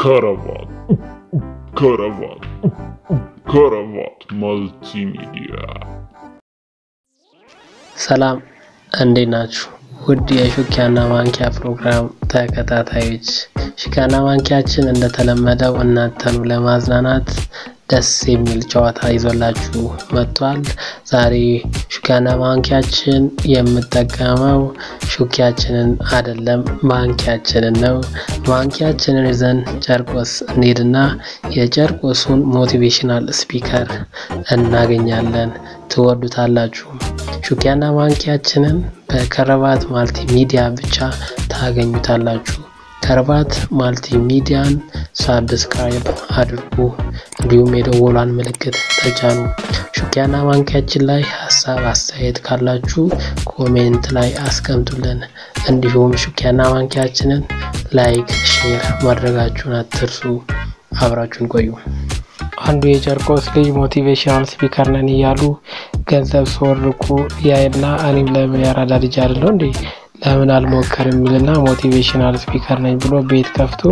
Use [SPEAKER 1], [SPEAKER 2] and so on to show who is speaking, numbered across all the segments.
[SPEAKER 1] ከረባት ከረባት ከረባት መልቲሚዲያ
[SPEAKER 2] ሰላም እንዴት ናችሁ? ውድ የሹኪያና ማንኪያ ፕሮግራም ተከታታዮች ሹኪያና ማንኪያችን እንደተለመደው እናንተኑ ለማዝናናት ደስ የሚል ጨዋታ ይዞላችሁ መጥቷል። ዛሬ ሹኪያና ማንኪያችን የምጠቀመው ሹኪያችንን አይደለም ማንኪያችንን ነው። ማንኪያችንን ይዘን ጨርቆስ እንሄድና የጨርቆሱን ሞቲቬሽናል ስፒከር እናገኛለን። ትወዱታላችሁ። ሹኪያና ማንኪያችንን በከረባት ማልቲ ሚዲያ ብቻ ታገኙታላችሁ። ከረባት ማልቲ ሚዲያን ሳብስክራይብ አድርጉ፣ እንዲሁም የደወሏን ምልክት ተጫኑ። ሹኪያና ማንኪያችን ላይ ሀሳብ አስተያየት ካላችሁ ኮሜንት ላይ አስቀምጡልን። እንዲሁም ሹኪያና ማንኪያችንን ላይክ፣ ሼር ማድረጋችሁን አትርሱ። አብራችሁን ቆዩ። አንዱ የጨርቆስ ልጅ ሞቲቬሽናል ስፒከር ነን እያሉ ገንዘብ ሲወርቁ ያይና እኔም ለምን ያራዳ ልጅ አይደለሁ እንዴ ለምን አልሞከር የሚልና ሞቲቬሽናል ስፒከር ነኝ ብሎ ቤት ከፍቶ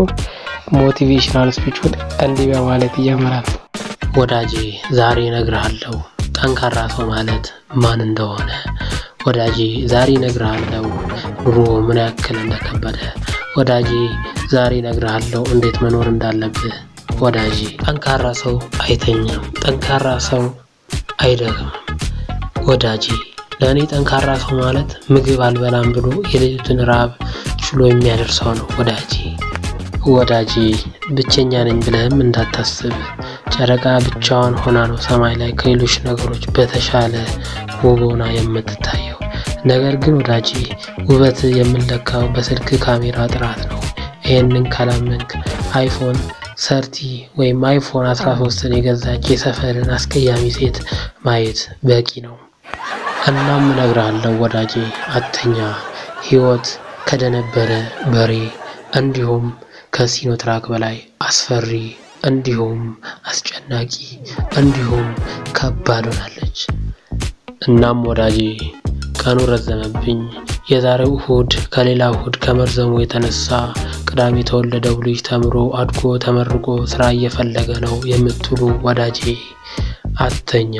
[SPEAKER 2] ሞቲቬሽናል ስፒቹን እንዲህ በማለት ይጀምራል። ወዳጄ ዛሬ እነግርሃለሁ ጠንካራ ሰው ማለት ማን እንደሆነ። ወዳጄ ዛሬ እነግርሃለሁ ኑሮ ምን ያክል እንደከበደ። ወዳጄ ዛሬ እነግርሃለሁ እንዴት መኖር እንዳለብህ። ወዳጄ ጠንካራ ሰው አይተኛም፣ ጠንካራ ሰው አይደክምም። ወዳጄ ለእኔ ጠንካራ ሰው ማለት ምግብ አልበላም ብሎ የሌሊቱን ረሃብ ችሎ የሚያደርሰው ነው። ወዳጄ ወዳጄ ብቸኛ ነኝ ብለህም እንዳታስብ። ጨረቃ ብቻዋን ሆና ነው ሰማይ ላይ ከሌሎች ነገሮች በተሻለ ውብ ሆና የምትታየው። ነገር ግን ወዳጄ ውበት የምንለካው በስልክ ካሜራ ጥራት ነው። ይህንን ካላመንክ አይፎን ሰርቲ ወይም አይፎን 13ን የገዛች የሰፈርን አስቀያሚ ሴት ማየት በቂ ነው። እናም እነግርሃለሁ ወዳጄ አተኛ። ህይወት ከደነበረ በሬ እንዲሁም ከሲኖትራክ በላይ አስፈሪ እንዲሁም አስጨናቂ እንዲሁም ከባድ ሆናለች። እናም ወዳጄ ቀኑ ረዘመብኝ። የዛሬው እሁድ ከሌላ እሁድ ከመርዘሙ የተነሳ ቅዳሜ የተወለደው ልጅ ተምሮ አድጎ ተመርቆ ስራ እየፈለገ ነው የምትሉ ወዳጄ አተኛ።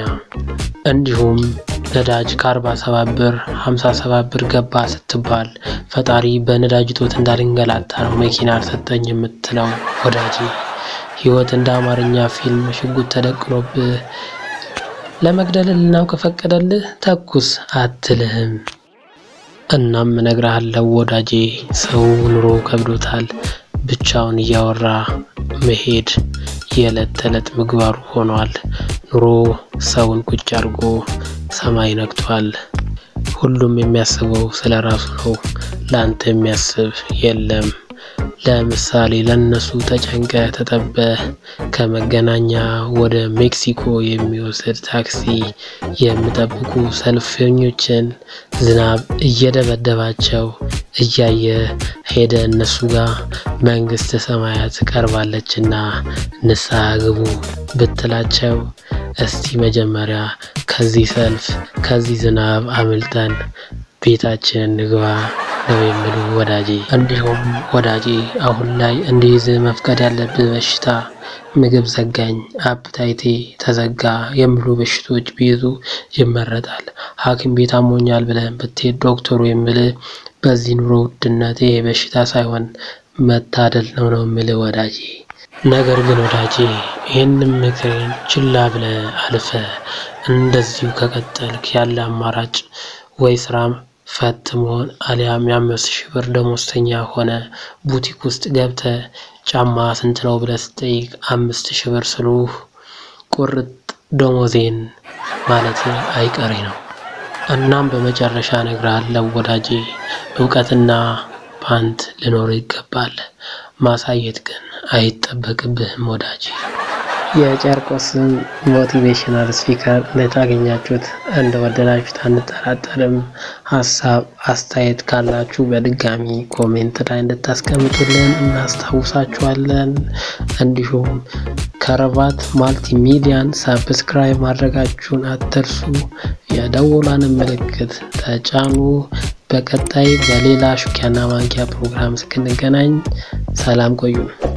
[SPEAKER 2] እንዲሁም ነዳጅ ከ47 ብር 57 ብር ገባ ስትባል ፈጣሪ በነዳጅ እጦት እንዳልንገላታ ነው መኪና አልሰጠኝ የምትለው ወዳጄ ህይወት እንደ አማርኛ ፊልም ሽጉጥ ተደቅኖብህ ለመግደል ልናው ከፈቀደልህ ተኩስ አትልህም። እናም እነግርሃለሁ ወዳጄ ሰው ኑሮ ከብዶታል። ብቻውን እያወራ መሄድ የዕለት ተዕለት ምግባሩ ሆኗል። ኑሮ ሰውን ቁጭ አድርጎ ሰማይ ነክቷል። ሁሉም የሚያስበው ስለ ራሱ ነው። ለአንተ የሚያስብ የለም። ለምሳሌ ለነሱ ተጨንቀ ተጠበ ከመገናኛ ወደ ሜክሲኮ የሚወስድ ታክሲ የሚጠብቁ ሰልፈኞችን ዝናብ እየደበደባቸው እያየ ሄደ እነሱ ጋር መንግስት ሰማያት ቀርባለችና ንስሐ ግቡ ብትላቸው እስቲ መጀመሪያ ከዚህ ሰልፍ ከዚህ ዝናብ አምልጠን ቤታችንን ንግባ ነው የሚሉ ወዳጄ። እንዲሁም ወዳጄ አሁን ላይ እንዲይዝ መፍቀድ ያለብህ በሽታ ምግብ ዘጋኝ፣ አፕታይቴ ተዘጋ የሚሉ በሽቶች ቢይዙ ይመረጣል። ሐኪም ቤት አሞኛል ብለን ብትሄድ ዶክተሩ የሚልህ በዚህ ኑሮ ውድነት ይሄ በሽታ ሳይሆን መታደል ነው ነው የሚልህ ወዳጄ። ነገር ግን ወዳጄ ይህንም ምክርን ችላ ብለህ አልፈ እንደዚሁ ከቀጠልክ ያለ አማራጭ ወይ ስራም ፈት መሆን አሊያም የአምስት ሺህ ብር ደሞዝተኛ ሆነ ቡቲክ ውስጥ ገብተ ጫማ ስንት ነው ብለህ ስትጠይቅ አምስት ሺህ ብር ስሉህ ቁርጥ ደሞዜን ማለት አይቀሬ ነው። እናም በመጨረሻ እነግርሃለሁ ወዳጄ እውቀትና ፓንት ሊኖር ይገባል። ማሳየት ግን አይጠበቅብህም ወዳጄ። የጨርቆስን ሞቲቬሽናል ስፒከር እንደታገኛችሁት እንደወደዳችሁት አንጠራጠርም። ሀሳብ አስተያየት ካላችሁ በድጋሚ ኮሜንት ላይ እንድታስቀምጡልን እናስታውሳችኋለን። እንዲሁም ከረባት ማልቲ ሚዲያን ሳብስክራይብ ማድረጋችሁን አትርሱ። የደወሏን ምልክት ተጫኑ። በቀጣይ በሌላ ሹኪያና ማንኪያ ፕሮግራም እስክንገናኝ ሰላም ቆዩ።